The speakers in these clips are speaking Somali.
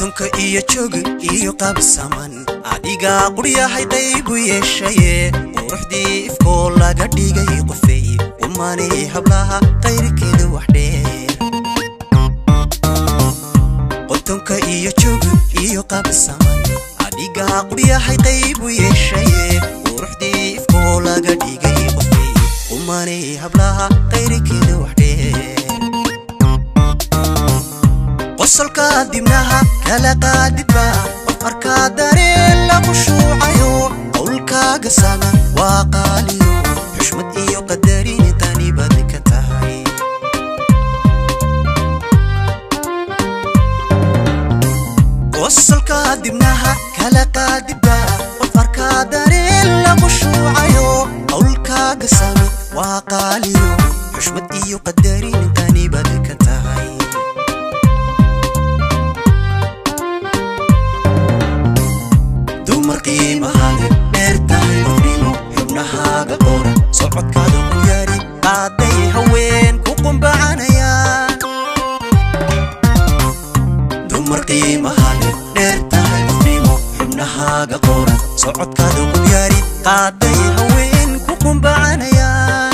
qotonka iyo jooga iyo qabsaman adigaa quryahay qaybu yeeshaye quruxdii ifkoo laga dhigay qofey umanay hablaha qayrkeeda wax dheer qotonka iyo jooga iyo qabsaman adigaa quryahay qaybu yeeshaye quruxdii ifkoo laga dhigay qofey umanay hablaha qayrkeeda wax dheer qosolka dibnaha kala qaadidba qof arkaa dareen lagu shuucayo qowlkaaga sana waa qaaliyo xushmad iyo qadarin tani baad ka tahay qosolka dibnaha kala qaadidba qof arkaa dareen lagu shuucayo qowlkaaga sana waa qaaliyo xushmad iyo qadarin tani baad ka tahay dumar qiimahaale dheer tahay qofnimo xubnahaaga qoran socodkaada ku yaari qaaday haween ku qumbacanayaan dumar qiimahaale dheer tahay qofnimo xubnahaaga qoran socodkaada ku yaari qaaday haween ku qumbacanayaan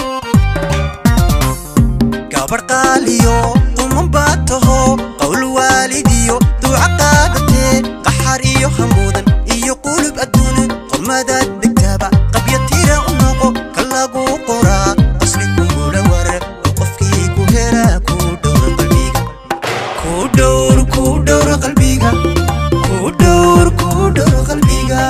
gabar qaaliyo quman baad taho qowl waalidiyo duuca qaadatee qaxar iyo hamuudan iyo qulub adduuna qormadaad degtaaba qabya tira u noqo ka lagu qoraa qasli kugula warar oo qofkii ku helaa ku dhowra qalbiga ku dhowr ku dhowra qalbiga ku dhowr ku dhowra qalbiga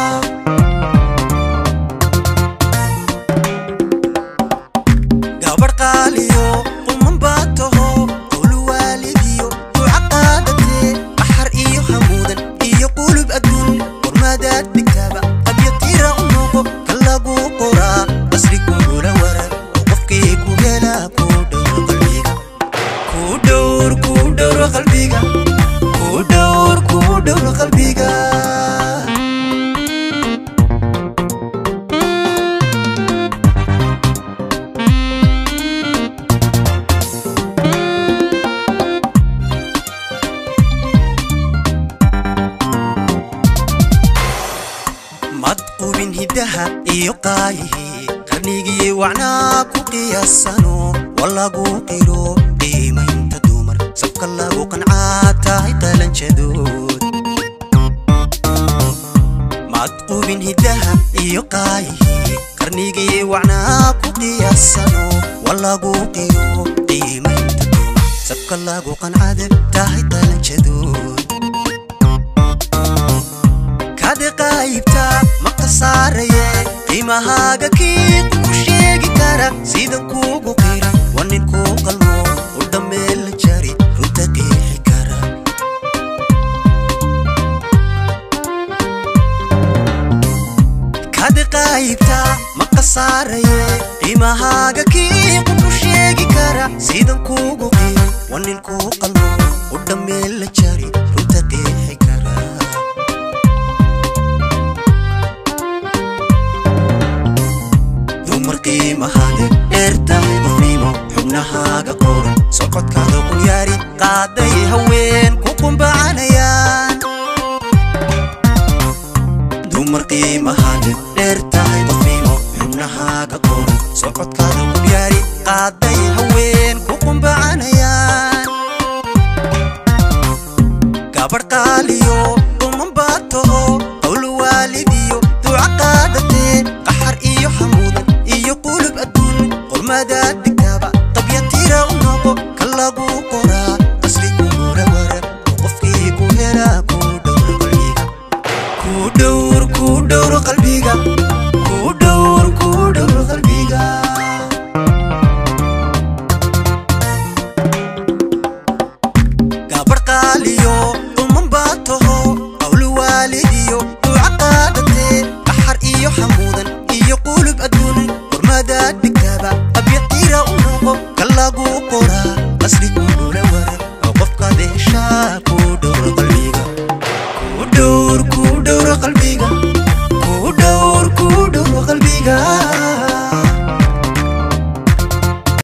gabar qaaliyo quman baad taho qowl waalidiyo duuca qaadatee qaxar iyo hamuudan iyo qulub adduun qormadaad dhigtaaba qabya tira u noqo ka lagu qoraa qasri kugula warar oo qofkii ku helaa ku dhowra qalbiga ku dhowr ku dhowra qalbiga ku dhowr ku dhowra qalbiga mad qubin hiddaha iyo qaayihii qarnigii wacnaa ku qiyaasano walagu qiro qiimaynta dumar sabka lagu qancaa tahay qalanjadood mad qubin hiddaha iyo qaayihii qarnigii wacnaa ku qiyaasano walagu qiro qiimaynta dumar sabka lagu qancada tahay qalanjadood kade qaybta ma khasaaraye qiimahaaga kii ku sheegi kara sidan kuugu qira waa nin kuu qalmo u dhammeel la jari runta qiixi kara kade qaybta ma khasaaraye qiimahaaga kii ku sheegi kara sidan kuugu qira waa nin kuu qalmo u dhammeel la jari runta qiixi kara dumar qiimahaade dheer tahay qofnimo xubnahaaga qoran socodkaada qul yaari qaaday haween ku qumbacanayaan dumar qiimahaade dheer tahay qofnimo xubnahaaga qoran socodkaada qul yaari qaaday